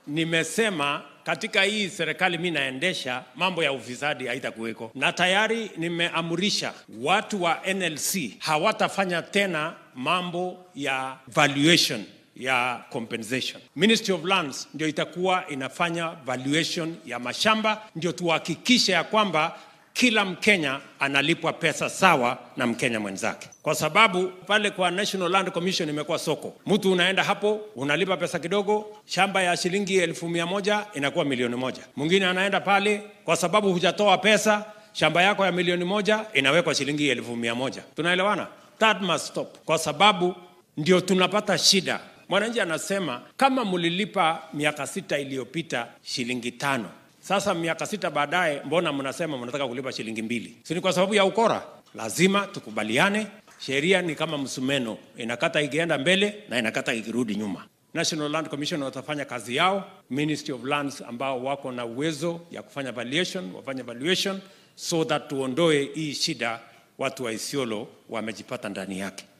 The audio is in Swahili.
nimesema katika hii serikali mi naendesha mambo ya ufisadi haitakuweko, na tayari nimeamrisha watu wa NLC hawatafanya tena mambo ya valuation ya compensation. Ministry of Lands ndio itakuwa inafanya valuation ya mashamba, ndio tuhakikishe ya kwamba kila Mkenya analipwa pesa sawa na Mkenya mwenzake, kwa sababu pale kwa National Land Commission imekuwa soko. Mtu unaenda hapo unalipa pesa kidogo, shamba ya shilingi elfu mia moja inakuwa milioni moja. Mwingine anaenda pale kwa sababu hujatoa pesa, shamba yako ya milioni moja inawekwa shilingi elfu mia moja. Tunaelewana? That must stop, kwa sababu ndio tunapata shida. Mwananchi anasema kama mlilipa miaka sita iliyopita shilingi tano sasa miaka sita baadaye, mbona mnasema mnataka kulipa shilingi mbili? Si ni kwa sababu ya ukora? Lazima tukubaliane. Sheria ni kama msumeno, inakata ikienda mbele na inakata ikirudi nyuma. National Land Commission watafanya kazi yao, Ministry of Lands ambao wako na uwezo ya kufanya valuation wafanye valuation, so that tuondoe hii shida watu wa Isiolo wamejipata ndani yake.